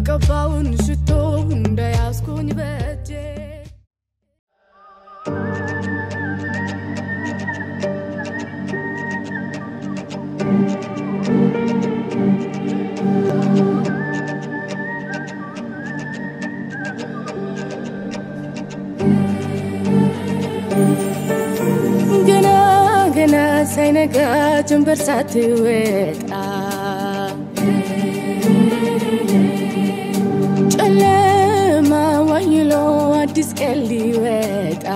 ምቀባውን ሽቶ እንደያዝኩኝ በእጄ ገና ገና ሳይነጋ ጀንበር ሳትወጣ ጨለማ ዋይሎ አዲስ ቀን ሊወጣ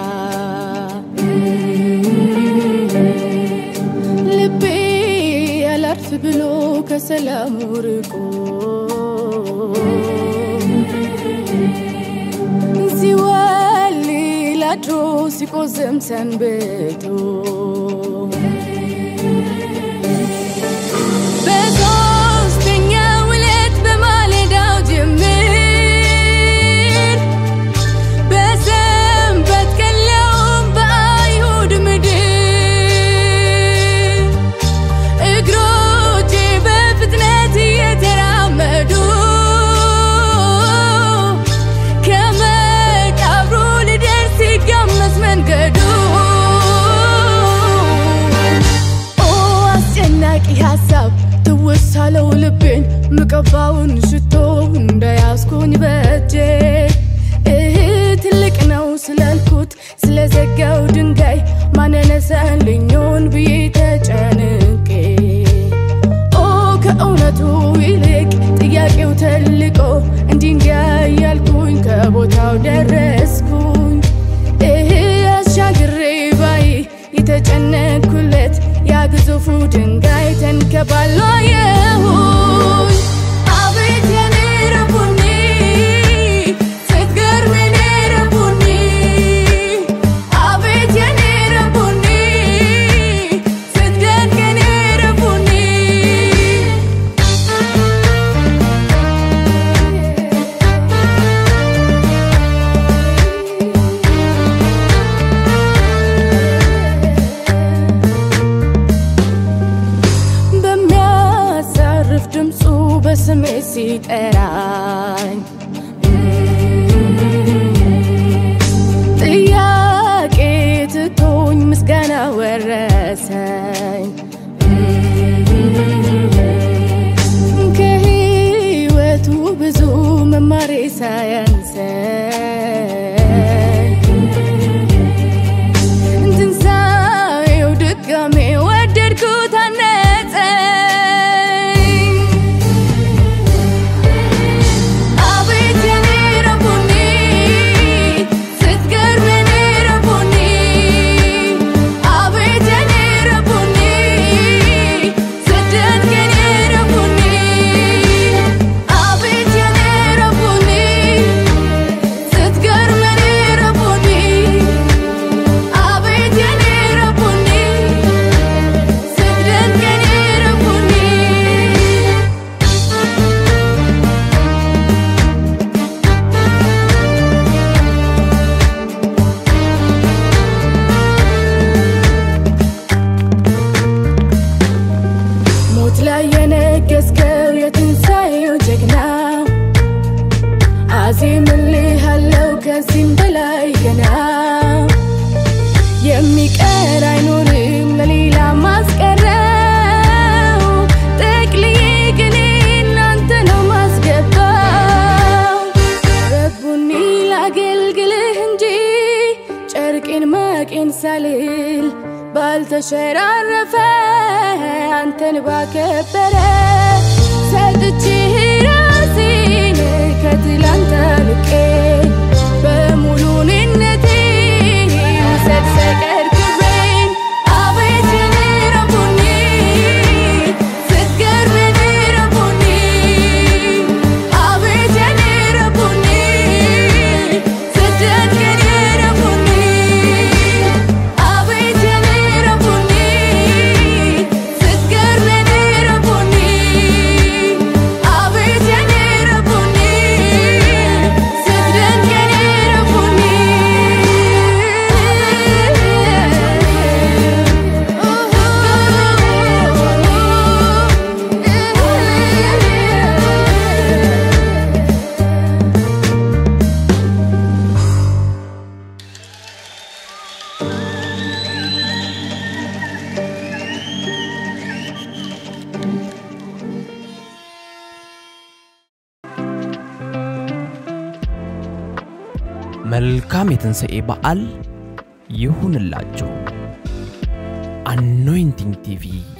ልቤ ያላርፍ ብሎ ከሰላሙ ርቆ ሲወልል አድሮ ሲቆዝም ሰንብቶ በሦስተኛው ዕለት በማለዳው ጅምር በሰንበት ቀን ሊያውም በአይሁድ ምድር እግሮቼ በፍጥነት እየተራመዱ ከመቃብሩ ልደርስ ሲጋመስ መንገዱ ኦ አስጨናቂ ሀሳብ ትውስ አለው ልቤን ምቀባውን ሽቶ እንደያዝኩኝ በእጄ እህ ትልቅ ነው ስላልኩት ስለዘጋው ድንጋይ ማነነሳልኞን ብዬ ተጨንቄ ኦ ከእውነቱ ይልቅ ጥያቄው ተልቆ እንዲህ እንዲያ እያልኩኝ ከቦታው ደረስኩኝ እህ አሻግሬ ባይ የተጨነኩለት ያ ግዙፉ ድንጋይ ተንከባሎ አየሁኝ አቤት የኔ ረቡኒ ስትገርም የኔ ረቡኒ አቤት የኔ ረቡኒ ስትደንቅ የኔ ረቡኒ በሚያሳርፍ ድምፁ በስሜ ሲጠራኝ ጥያቄ ትቶኝ ምስጋና ወረሰኝ ከህይወቱ ብዙ መማሬ ሳያንሰኝ ትንሣኤው ድጋሜ ወደድኩት አነጸኝ አቤት የኔ ረቡኒ ስትገርም የኔ ረቡኒ አቤት የኔ ረቡኒ ስትደንቅ የኔ ረቡኒ አቤት የኔ ረቡኒ ስትገርም የኔ ረቡኒ አቤት የኔ ረቡኒ ስትደንቅ የኔ ረቡኒ ሞት ላይ የነገስከው የትንሣኤው ጀግና አዜምልሃለው ከዚህም በላይ ገና የሚቀር አይኖርም ለሌላ ማስቀረው ጠቅልዬ ግን እናንተ ነው ማስገባው ረቡኒ ላገልግልህ እንጂ ጨርቄን ማቄን ሳልል ባልተሸራረፈ አንተን ባከበረ ሰጥቼህ ራሴን ከትላንት አልቄ በሙሉንነቴ ውሰድ ሰቀር ክብሬን አቤት የኔ ረቡኒ ስትገርም የኔ ረቡኒ አቤት የኔ ረቡኒ ስትደንቅ የኔ ረቡኒ አቤት የኔ ረቡኒ ስትገርም የኔ ረቡኒ አቤት የኔ ረቡኒ መልካም የትንሣኤ በዓል ይሁንላችሁ። አኖይንቲንግ ቲቪ